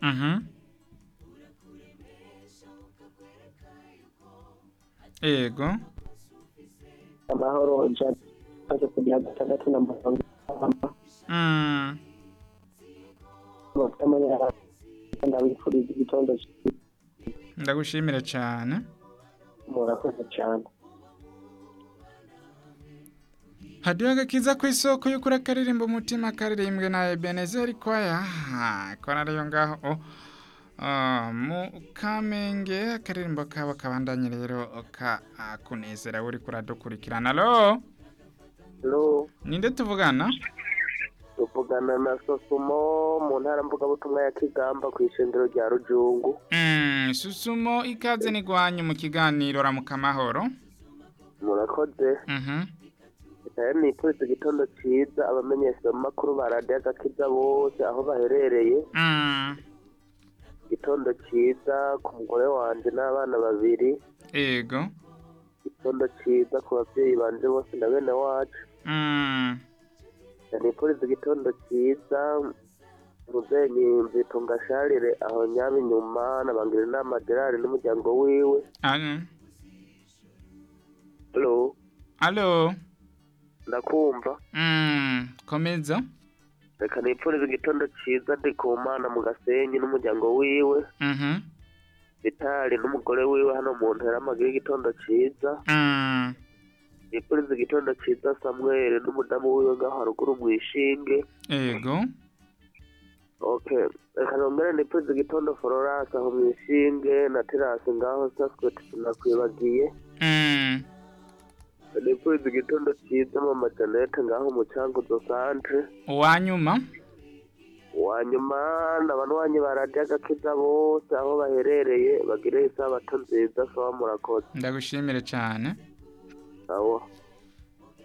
Mhm. Ego. amahoro ijana maze kugira gatandatu na mirongo itanu Mm. bafite amanyara ndabifuriza igitondo cyiza Ndagushimira cyane. murakoze cyane hadiyo agakiza ku isoko y'ukuri akaririmba umutima karirimbwe na ebenezeri kwaya kora ariyo ngaho ah, mu kamenge akaririmbo kabo kabandanye rero ka ah, kunezera uri kuradukurikirana alo lo ninde tuvugana tuvugana na sosumo mu ntara mvugabutumwa ya kigamba ku ishengero rya rujungu Mm, susumo ikaze nigwanyu mu kiganiro ramuka amahoro murakoze Mhm. nayo nifuriza igitondo cyiza abamenyesha makuru ba radiyo agakiza bose aho baherereye Mm, igitondo cyiza ku mugore wanjye n'abana babiri ego igitondo cyiza ku babyeyi banje bose na bene wacu Mm, nifuriza igitondo cyiza muzenyi nzitunga sharire aho nyaba inyuma nabangira inama gerard n'umuryango wiwe ah, halo alo ndakumva Mm, komeza reka nifuriza igitondo cyiza ndi ku mana mu gasenyi n'umuryango wiwe Mhm. vitali n'umugore wiwe hano mu ntera amagira igitondo cyiza Mm, nifuriza igitondo cyiza samuel n'umudamu wiwe ngaho haruguru mu ishinge ego okay reka nongere nifuriza igitondo florence aho mu ishinge na terasi ngaho saskot sinakwibagiye Mm, nifuriza igitondo cyiza mama janete ngaho mu cyanguzo centre uwanyuma wanyuma n'abanywanyi ba radiyo agakiza bose aho baherereye bagire isabato nziza sawa murakoze ndagushimire cyane awo